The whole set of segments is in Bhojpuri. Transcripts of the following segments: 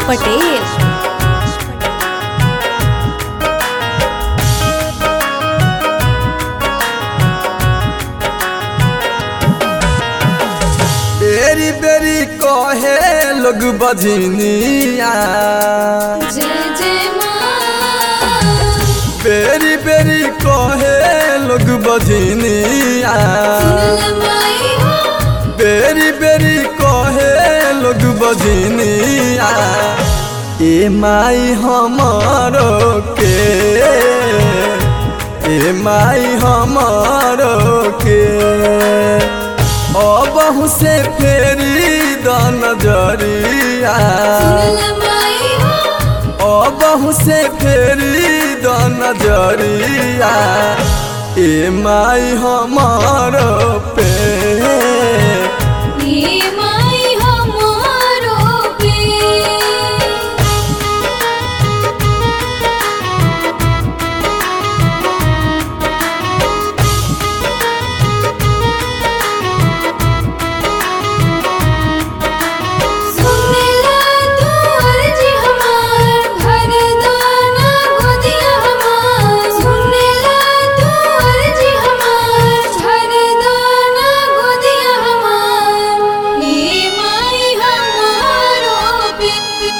पटेल बेरी बेरी कहे लोग बजनिया जय जय माँ बेरी बेरी कहे लोग बजनिया माई हो बेरी बेरी कहे लोग बजनिया ए माई हमारो के ए माई हमारो के अब से फेरी द नजरिया माई हो अब से फेरी द नजरिया ए माई हमारो पे ये माई हमारो पे सुनेला तू अर्जी हमार भर दाना गोदिया हमार सुनेला तू अर्जी हमार भर दाना गोदिया हमार ये माई हमारो पे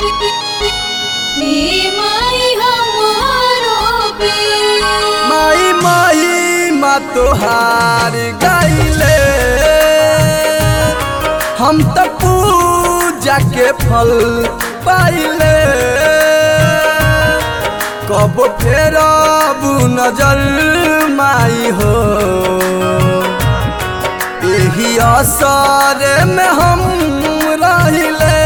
ये माई हमारो पे माई माई मा तोहार गाइले हम त पूजा के फल पाइले कब फेरब नजर माई हो यही असर में हम रहिले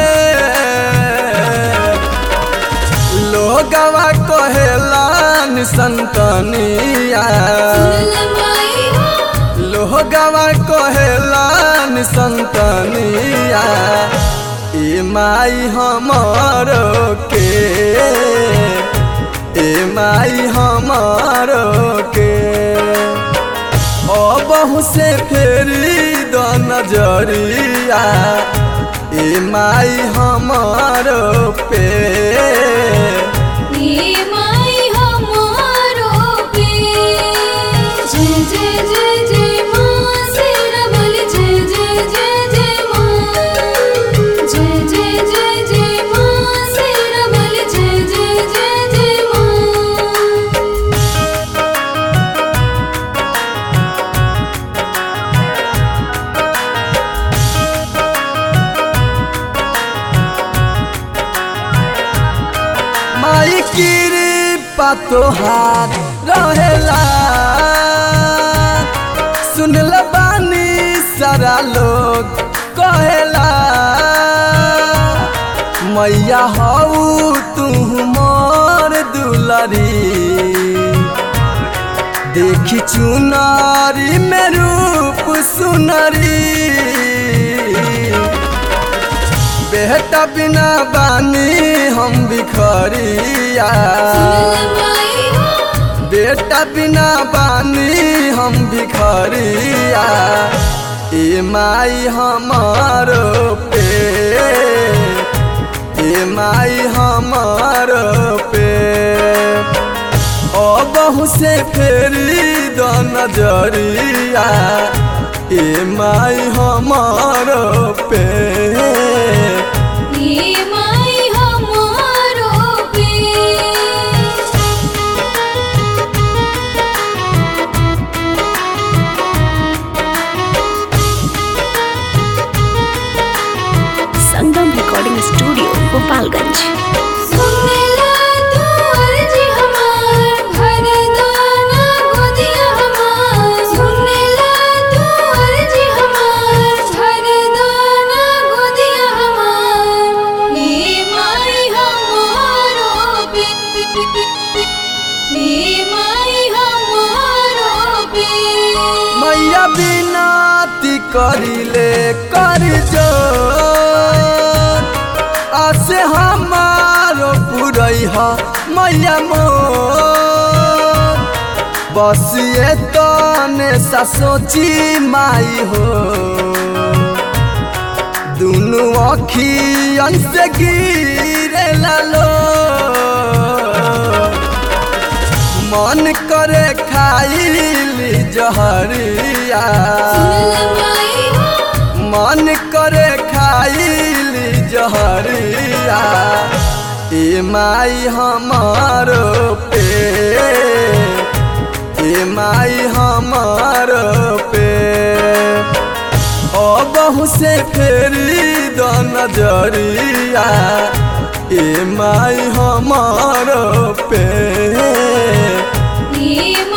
लोगवा कहेला संतनिया माई हो लोहगवा कहेला संतनिया ए माई हमर के ए माई हमर के अब से फेरी द नजरिया ए माई हमर पे ये माई हमारो पे जय जय जय जय माँ शेरा वाली जय जय जय जय माँ जय जय जय जय माँ शेरा वाली जय जय जय जय माँ माई कृपा तोहार रहेला सुनल बानी सारा लोग कहेला मैया हऊ तू मोर दुलरी देखी चुनारी में रूप सुनरी बेटा बिना बानी हम बिखरिया माई हो बेटा बिना बानी हम बिखरिया ए माई हमारो पे ए माई हमारो पे अब से फेरी द नजरिया ए माई हमारो पे ये माई हमारो पे संगम रिकॉर्डिंग स्टूडियो गोपालगंज सुनेला तू अर्जी हमार भर दाना गोदिया हमार सुनेला तू अर्जी हमार भर दाना गोदिया हमार ये माई हमारो पे ये माई हमारो पे मैया बिनती करिले कर जो आसे हमारो पुरई ह मैया मोर बस ये तने सा सोची माई हो दुनु अखियन से गिरे लो मन करे खाइली जहरिया सुनल माई हो मन करे खाइली जहरिया ए माई हमार पे ए माई हमार पे ओ बहु से फेरी द नजरिया ए माई हमार पे ये